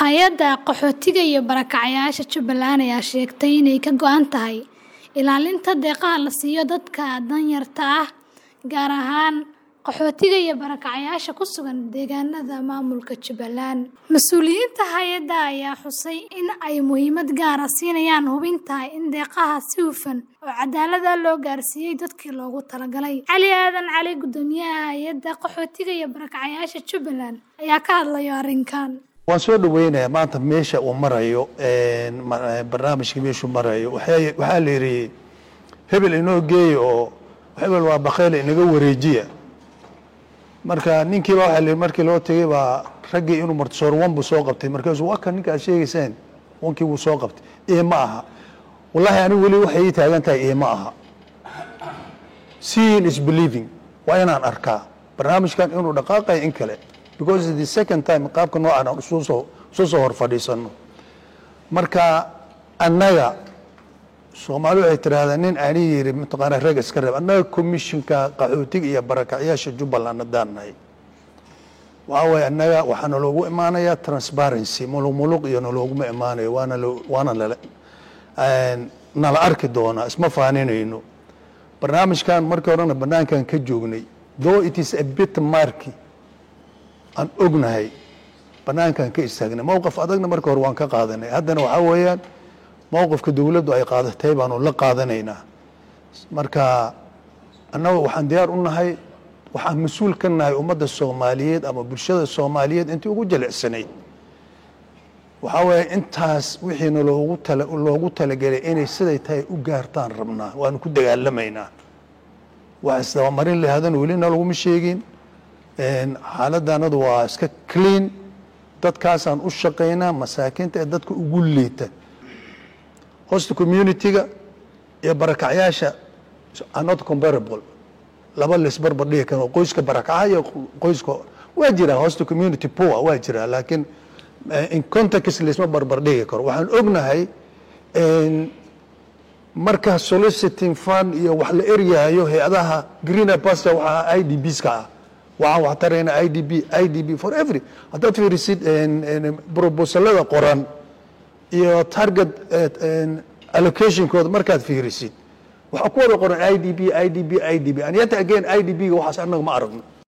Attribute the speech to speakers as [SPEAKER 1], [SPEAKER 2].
[SPEAKER 1] Hay'adda Qaxootiga iyo Barakacayaasha Jubbaland ayaa sheegtay inay ka go'an tahay ilaalinta deeqaha la siiyo dadka danyarta ah, gaar ahaan qaxootiga iyo barakacayaasha ku sugan deegaanada maamulka Jubbaland. Mas'uuliyiinta hay'adda ayaa xusay in ay muhiimad gaar ah siinayaan hubinta in deeqaha si hufan oo cadaalad ah loo gaarsiiyay dadkii loogu talagalay. Cali Aadan Cali, Guddoomiyaha Hay'adda Qaxootiga iyo Barakacayaasha Jubbaland, ayaa ka hadlaya arrinkan.
[SPEAKER 2] waan soo dhaweynayaa maanta meesha uu marayo barnaamijka meeshuu marayo waxaa waxaa la yidhi hebel inoo geeya oo hebel waa bakheyle inaga wareejiya marka ninkiiba waxaa la yidhi markii loo tegey baa raggii inuu martisoor wan buu soo qabtay markaasuu waa kan ninka aad sheegaysaan wankii wuu soo qabtay ee ma aha wallahi anigu weli waxay ii taagan tahay ee ma aha seeing is believing waa inaan arkaa barnaamijkan inuu dhaqaaqayo in kale because the second time qaabka noocan aan isu soo isu soo hor fadhiisano marka annaga soomaali waxay tidhaahdaa nin ani yiri mataqaanaa rag iska reeb annaga commissionka qaxootiga iyo barakacyaasha jubbaland haddaan nahay waxaa waaye annaga waxaa naloogu imaanayaa transparency muluq muluq iyo nalooguma imaanayo waana lo waana nala nala arki doonaa isma faaninayno barnaamijkan markii horena banaankan ka joognay though it is a bit marky aan ognahay banaankan ka istaagnay mowqif adagna marka hore waan ka qaadanay haddana waxaa weeyaan mowqifka dowladdu ay qaadatay baanu la qaadanaynaa marka annaga waxaan diyaar u nahay waxaan mas-uul ka nahay ummadda soomaaliyeed ama bulshada soomaaliyeed intii ugu jilicsanayd waxaa weeye intaas wixiina loogu tala loogu talagelay inay siday tahay u gaartaan rabnaa waanu ku dagaalamaynaa wax isdabamarin lahaadana welina laguma sheegin xaaladdanadu waa iska clean dadkaasaan u shaqaynaa masaakiinta ee dadka ugu liita hosta community-ga iyo barakacyaasha are not comparable laba laisbarbar dhigi karo qoyska barakaca iyo qoyska waa jiraa hosta community poor waa jiraa laakiin in context laisma barbar dhigi karo waxaan ognahay marka soliciting fund iyo wax la eryahayo hay-adaha greener pasture waxaa i d bska ah waxaan wax taraynaa i d b i d b for every haddaad fiirisid proposalada qoran iyo target allocationkooda markaad fiirisid waxaa ku wada qoran i d b i d b i d b and yet again i d b ga waxaas annaga ma aragno